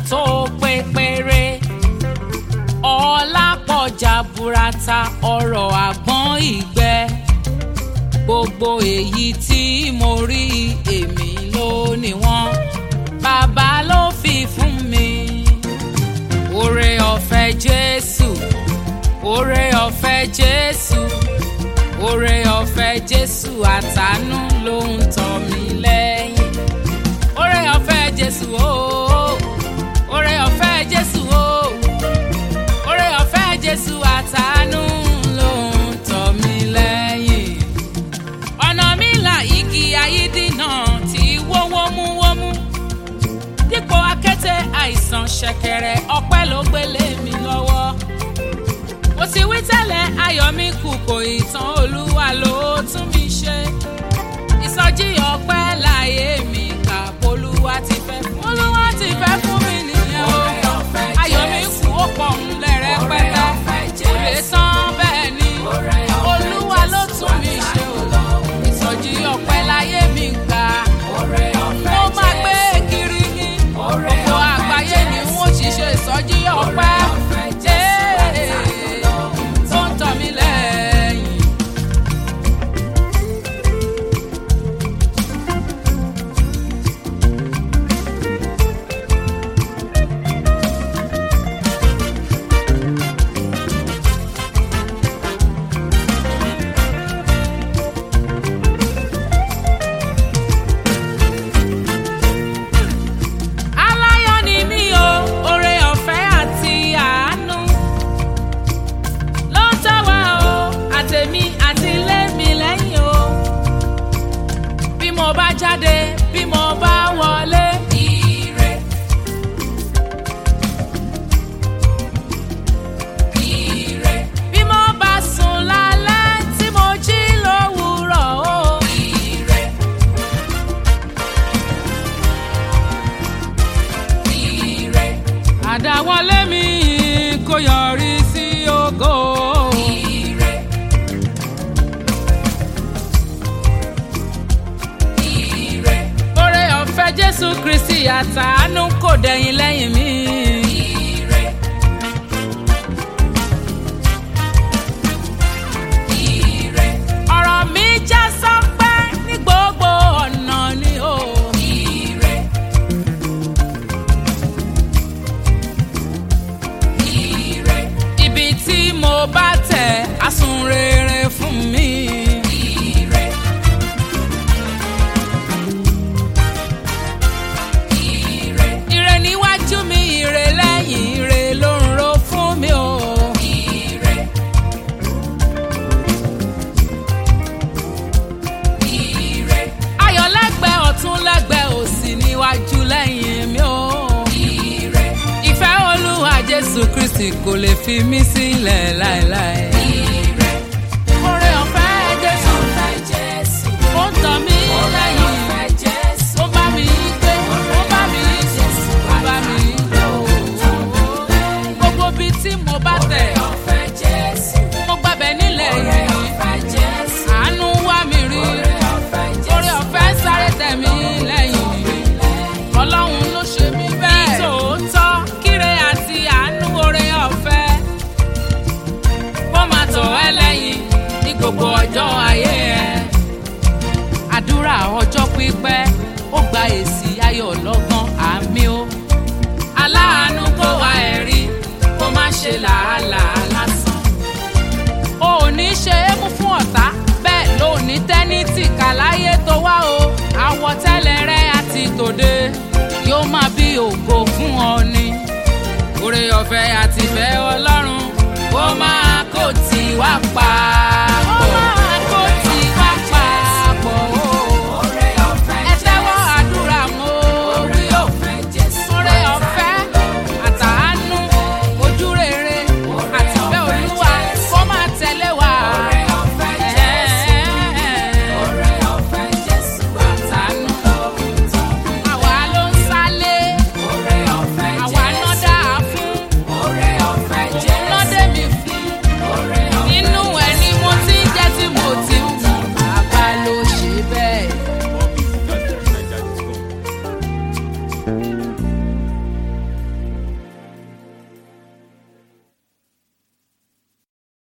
tó pé péré ọlá pọ̀ jaburata ọrọ̀ àgbọ̀n ìgbẹ́ gbogbo èyí tí mo rí èmi ló ní wọ́n bàbá ló fi fún mi oore ọ̀fẹ́ jésù oore ọ̀fẹ́ jésù oore ọ̀fẹ́ jésù àtàánú ló ń tọ́ mi lẹ́yìn oore ọ̀fẹ́ jésù ooo oore ọ̀fẹ́ jésù ooo oore ọ̀fẹ́ jésù àtàánú ló ń tọ́ mi lẹ́yìn ọ̀nà mi là igi ayídínà tí wó wómúwómú dípò akété àìsàn ṣẹ̀kẹ̀rẹ̀ ọpẹ́ ló gbélé mi lọ́wọ́ mo ti wí tẹ́lẹ̀ ayọ̀ mi kù kò ìtàn olúwa ló tún mi ṣe ìsọjí ọpẹ́ láyé mi kà polúwa ti fẹ́ fún olúwa ti fẹ́ fún mi nìyẹn o ayọ̀ mi kù ó pọ̀ ń lẹ̀rẹ̀ pẹ́tẹ́ kò lè tán bẹ́ẹ̀ ni olúwa ló tún mi ṣe o ìsọjí ọpẹ́ láyé mi gbà mo máa gbé kiri ní gbogbo àgbáyé ni wọ́n ti ṣe ìsọjí ọpẹ́ Ee, tó ń tọ́ mi lẹ́yìn. aláyọ̀ ni mí o oore ọ̀fẹ́ àti àánú ló ń tọ́ wa o àtèmi àti ilé mi lẹ́yìn o bí mo bá jáde bí mo bá wọlé. ire ire bí mo bá sùn lálẹ́ tí mo jí lówùúrọ̀ o. ire ire. àdáwọlé mi kò yọrí sí ògo. ire. ire. oore ọ̀fẹ́ jésù kristi àtàánú kò dẹ̀yìn lẹ́yìn mi. ire. ire. ọ̀rọ̀ mi já sọ́pẹ́ ní gbogbo ọ̀nà ni o. ire. ire. ibi tí mo bá tẹ̀ á sún rere fún mi. ire. ire. ire níwájú mi ire lẹ́yìn ire ló ń ro fún mi o. ire. ire. ayọ̀ lẹ́gbẹ̀ẹ́ ọ̀tún lẹ́gbẹ̀ẹ́ òsì níwájú lẹ́yìn mi o. ire. ìfẹ́ olúwa jésù kristi kò lè fi mí sílẹ̀ láéláé. ire. oore ọ̀fẹ́ jésù ó ń tàn mí lẹ́yìn. ó bá mi gbé ó bá mi ó bá mi gbé o. gbogbo ibi tí mo bá tẹ̀ mo gbàbẹ̀ nílẹ̀ yìí. àánú wá mi rí oore ọ̀fẹ́ sáré tẹ̀ mí lẹ́yìn ọlọ́run ló ṣe mí bẹ́ẹ̀. nítòótọ́ kíre àti àánú oore ọ̀fẹ́ kó máa tọ̀ ẹ́ lẹ́yìn ní gbogbo ọjọ́ ayé ẹ. àdúrà ọjọ́ pípẹ́ ó gba èsì ayọ̀ lọ́gán àmì ó. aláàánú kó wá ẹ̀rí kó má ṣe làálàá lásán o ò ní ṣe é mú fún ọ̀tá bẹ́ẹ̀ ló ní tẹ́nítì kàláyé tó wá o àwọ̀tẹ́lẹ̀ rẹ àti tòde yóò máa bí ògo fún ọ ni oore ọ̀fẹ́ àti ìfẹ́ ọlọ́run ó máa kó tì wá pa.